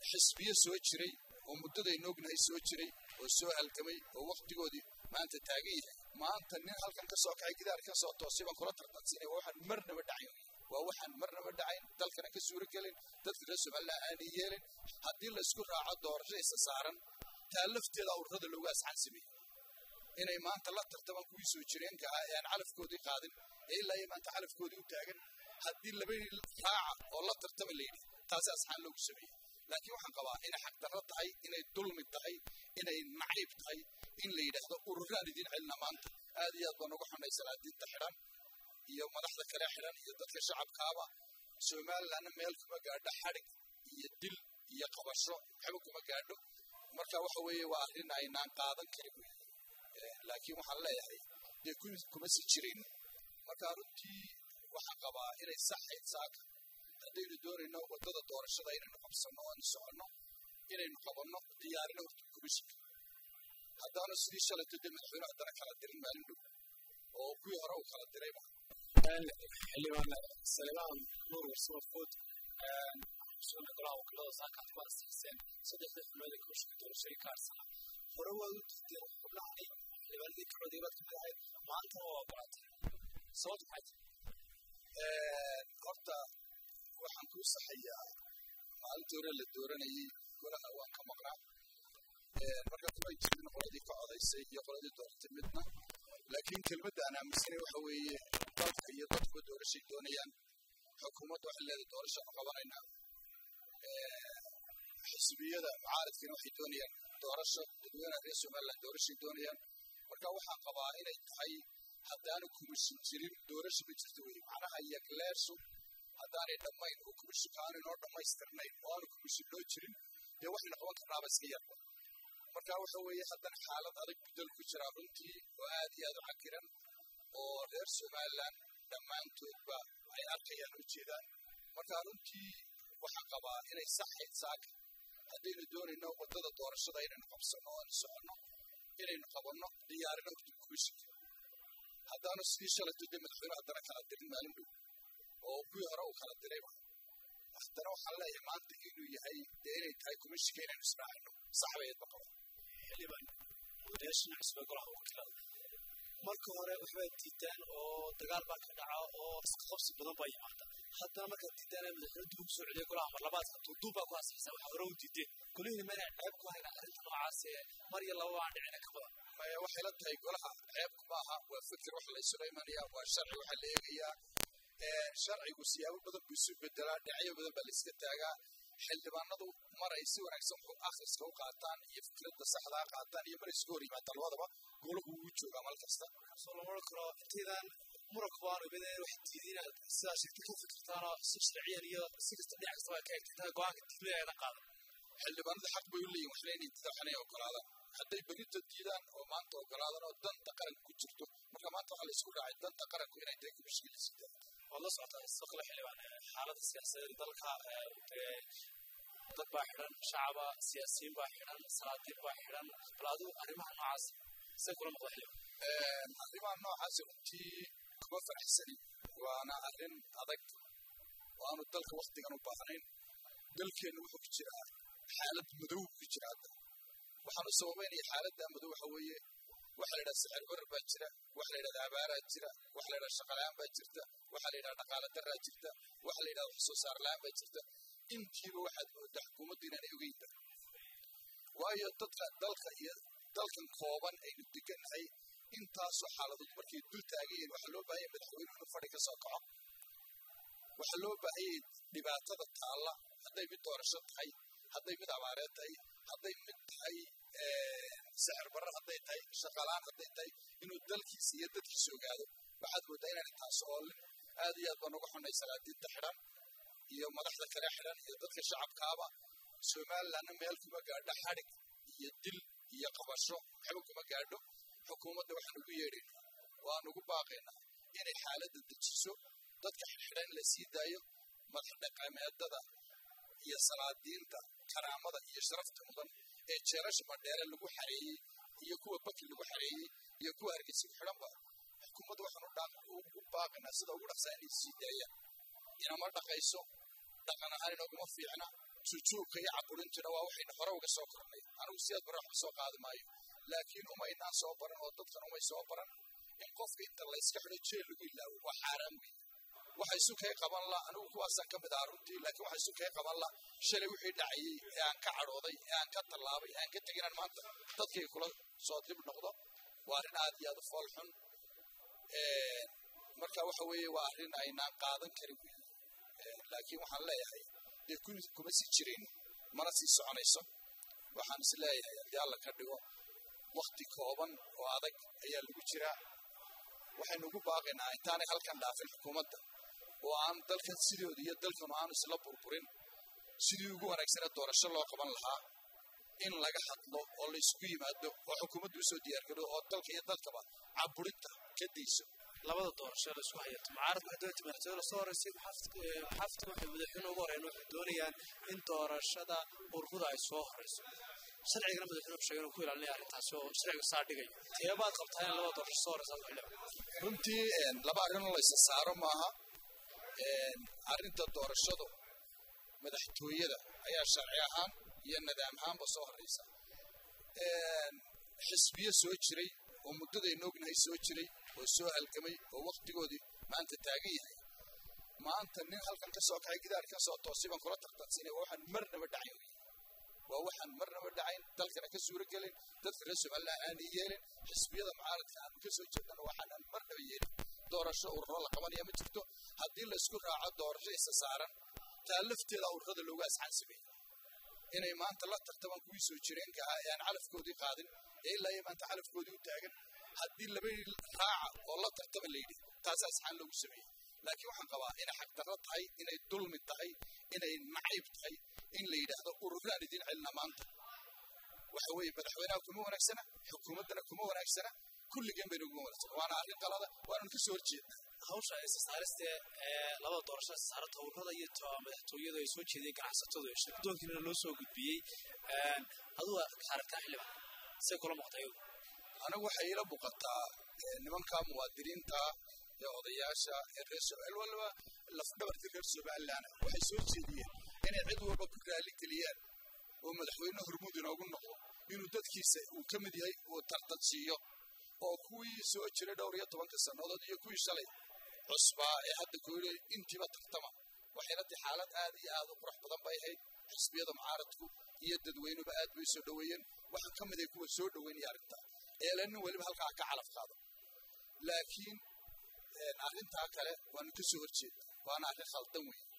xisbiyo soo jiray oo muddadaynu ognahay soo jiray oo soo halgamay oo wakhtigoodii maanta taagan yahay maanta nin halkan ka soo kacay gidaar ka soo toosay baan kula tartansiinay waa waxaan marnaba dhacayn waa waxaan marnaba dhacayn dalkana ka suuro gelin dadka reer somaliland aanay yeelin haddii laysku raaco doorasho isa saaran taa lafteeda ururada loogu asxaan sameeyey inay maanta la tartamaan kuwii soo jireenka ah ee aan calafkoodii qaadin ee ilaa iyo maanta calafkoodii u taagan haddii labadii raaca oo la tartama layidhi taasi asxaan loogu sameeyey laakiin waxaan qabaa inay xaqdarro tahay inay dulmi tahay inay nacayb tahay in la yidhaahdo ururaan idiin celina maanta aad iyo aad baan uga xunay salaadiinta xidhan iyo madaxda kale xidhan iyo dadka shacabkaaba somalilandna meel kuma gaadho xadhig iyo dil iyo qabasho waxba kuma gaadho marka waxa weeye waa arrin aynaan qaadan karin wey laakiin waxaan leeyahay dee kuma si jirin marka runtii waxaan qabaa inay saxayd saaka haddaynu doonayno waddada doorashada inaynu qabsanno oo aynu soconno inaynu qabanno diyaarino horta komishinka haddaanu sidii shalayto dee madaxweyne haddana kala dirin maalin dhow oo kuwii hore uu kala dirayba xildhibaan salemaan nuur warsabafood soo golaha wakiilada saakaad ku asaaseen saddexda xubnood ee komishinka doorashooyinka arsana hore waad u diideen xubnahani xildhibaanadii ka coday baad kamid ahayd maantana waa ogolaatay sababta maxay horta waxaan kuu saxayaa maalintii hore la dooranayay golaha waan ka maqnaa marka kumay jirin qoladii ka codaysay iyo qoladii dooratay midna laakiin kelmadda aan aaminsanay waxa weeye dalka iyo dadkuba doorashay doonayaan xukuumadda waxay leedahay doorashaanu qabanaynaa xisbiyada mucaaradkiina waxay doonayaan doorasho dadweynaha reer somaliland doorashay doonayaan marka waxaan qabaa inay tahay haddaanu komishin jirin doorasho ma jirto wey macnaha yagleersu haddaanay dhammayn oo komishinka aanu inoo dhammaystirnayn oo aanu komishin loo jirin dee waxaynu qaban karnaaba iska yarba marka waxa weeye haddana xaalad adag bedel ku jira runtii oo aad iyo aad u cakiran oo reer somaliland dhammaantoodba ay arkayaan u jeedaan marka runtii waxaan qabaa inay saxayd saaka haddaynu doonayno waddada doorashada inaynu qabsanno oo aynu soconno inaynu qabanno diyaarino horta komishinka haddaanu sidii shalayto dee madaxweyne haddana kala dirin maalin dhow oo kuwii hore uu kala dirayba haddana waxaan leeyahay maanta inuu yahay dee inay tahay komishinka inaynu israacino sax bayd ba qaba xildhibaan odayaashana cusbe golaha wakiilada marka hore waxbaa diidaan oo dagaal baa ka dhaca oo iska qabsi badan baa yimaada haddana markaad diidaan madaxweyne dib ugu soo celiya golaha mar labaadka duuduub baa ku asixisa waxa hore u diideen golihii mana ceeb ku hayna arrinta noocaas ee mar iyo laba aan dhicina ka badan maya waxay la tahay golaha ceebku maaha waa fikir waxa la isuga imanayaa waa sharci waxaa la eegayaa sharcigu siyaabo badan buu isu bedelaa dhinacyo badan baa la iska taagaa xildhibaanadu mar ay si wanaagsan akhriska u qaataan iyo fikradda saxdaa qaataan iyo mar ay isku hor yimaadaan labadaba golahu wuu joogaa mal kasta soo lama oran karo intaydan muranku baanu imid wax diidin sidaa sheegta ka fikirtaan oo si sharciyan iyo si kasta dhinac kasta waa ka egtay intaa go-aanka diidmada aydan qaadan xildhibaanadu xaq bay u leeyihin waxna inay diidaan waxna inay ogolaadaan hadday berita diidaan oo maanta ogolaadaan oo danta qaranka ku jirto marka maanta waxaa la isku raacay danta qaranku inay tahay kumishkii la siidaan waad la socotaa saqle xildhibaan xaaladda siyaasadeed dalka dee dad baa xidhan shacaba siyaasiyiin baa xidhan salaadiin baa xidhan bal adigu arrimaha noocaas see kula noqda xildhibaan arrimaha noocaas runtii kuma faraxsanin waana arrin adag oo aanu dalka waktigan u baahnayn dalkeenna wuxuu ku jiraa xaalad madow ku jira hadda waxaanu sababaynaya xaaladda madow waxa weeye waxa la yidhaha sixir barar baa jira waxa la yidhahda abaaraa jira waxa la yidhaha shaqalaan baa jirta waxa la yidhaha dhaqaala daraa jirta waxa la yidhahda wax soo saar la-aan baa jirta intiiba waxaad moodaa xukuumaddu inaanay ogeynba waayo dadka dalka iyo dalkan kooban aynu degannahay intaasoo xaaladood markay dul taagayeen waxaa loo baahanya madaxweynuhu inuu fadhi ka soo kaco waxaa loo baahanyay dhibaatada taalla hadday mid doorasho tahay hadday mid abaareed tahay hadday mid tahay sixir barar hadday tahay shaqalaan hadday tahay inuu dalkiisa iyo dadkiisa ogaado waxaad moodaa inaanay taas oolin aad iyo aad baan uga xunnay salaadiinta xidhan iyo madaxda kale xidhan iyo dadka shacabkaaba somalilandna meel kuma gaadho xadhig iyo dil iyo qabasho waxba kuma gaadho xukuumadda waxaan ugu yeedhaynaa waan ugu baaqaynaa inay xaaladda dejiso dadka xidhxidhan la sii daayo madax dhaqameedada iyo salaadiinta karaamada iyo sharafta mudan ee jeerasha madheere lagu xareeyey iyo kuwa baki lagu xareeyey iyo kuwa hargeysa ku xidhanba xukuumadda waxaan ugu baaqaynaa sida ugu dhaqsaa inay sii daayaan inama dhaqayso dhaqan ahaan inaguma fiicna jujuubka iyo caburintina waa waxayna hore uga soo kornay anigu sidaad bare waxba soo qaadi maayo laakiin umaynaan soo baran oo dadkan umay soo baran in qofka inta layska xidho jeel lagu ilaawo waa xaaraan weeye waxa isu kay qaban la anigu kuwaasaan ka mid ah runtii laakiin waxa isu kay qaban la shalay wixii dhacayey ee aan ka cadhooday ee aan ka tallaabay ee aan ka tegin aan maanta dadkay kula soo dib noqdo waa arrin aad iyo aad u fool xun marka waxa weeye waa arrin aynaan qaadan karin weeye laakiin waxaan leeyahay dee kuma sii jirin mana sii soconayso waxaan is leeyahay haddii alla ka dhigo wakti kooban oo adag ayaa lagu jiraa waxaynu ugu baaqaynaa intaanay halkan dhaafin xukuumadda oo aan dalkan sidooda iyo dalkanu aanu isla burburin sidii ugu wanaagsane doorasho loo qaban lahaa in laga hadlo oo la isugu yimaado oo xukuumaddu usoo diyaargaro oo dalka iyo dalkaba caburinta ka dayso labada doorasho la isku hayato mucaaradku waxay doonta madaxtooyada lasoo horeysay maxaafidka waxay madaxweyne ugu horeyn waxay doonayaan in doorashada ururada ay soo horeyso sharcigana madaxweyne sheegay inuu ku ilaalinaya arrintaasi oo sharciga saa dhigayo teebaad qabtaa in labada doorasho soo horeysa xildhibaan runtii laba arrin oo la isa saaro maaha arrinta doorashadu madaxtooyada ayaa sharci ahaan iyo nidaam ahaanba soo horeysa xisbiyo soo jiray oo muddadaynu ognahay soo jiray oo soo halgamay oo waktigoodii maanta taagan yahay maanta nin halkan ka soo kacay gidaar ka soo toosay baan kula tartansiinay waa waxaan marnaba dhacayn waa waxaan marnaba dhacayn dalkana ka suuro gelin dadka reer somaliland aanay yeelin xisbiyada mucaaradka aanu ka soo jeedana waxaanan marnaba yeelin doorasho ururo la qabanaya ma jirto haddii la isku raaco doorasho isa saaran taa lafteeda ururada looga asxaan sameeyey inay maanta la tartamaan kuwii soo jireenka ahaa ee aan calafkoodii qaadin ee ilaa iyo maanta calafkoodii u taagan haddii laba raaca oo la tartama la yidhi taasaa asxaan loogu sameeyey laakiin waxaan qabaa inay xagdarro tahay inay dulmi tahay inay nacayb tahay in la yidhaahdo ururaan idiin celina maanta waxa weeye madaxweynaha kuma wanaagsana xukuumaddana kuma wanaagsana kulligeen bayna uguma wanaagsana waana arrin qalada waananu ka soo horjeednaa hawsha isasaariste ee labada doorasho isasaarata ururada iyo madaxtooyada ay soo jeediyeen ganacsatadu ee shirkadoonkiina loo soo gudbiyey adugu aragtaa xildhibaan say kula muuqtay anigu waxay ila muuqataa nimanka muwaadiniinta ee odayaasha ee reer somaliland waliba lafdhabarka reer somaliland waxay soo jeediyeen inay cid walba ku raali geliyaan oo madaxweyne hormuud inoogu noqdo inuu dadkiisa uu ka mid yahay uu tartan siiyo oo kuwii soo jiray dhowr iyo tobanka sannadood iyo kuwii shalay cusbaa ee hadda kooyle intiiba tartama waxayna tahay xaalad aad iyo aad u qurux badan bay ahayd xisbiyada mucaaradku iyo dadweynuba aad bay soo dhoweeyeen waxaa ka mid ah kuwa soo dhoweynaya arrintaa eela nin weliba halkaa ka calaf qaado laakiin arrintaa kale waanu ka soo horjeedna waana arrin khaldan weeye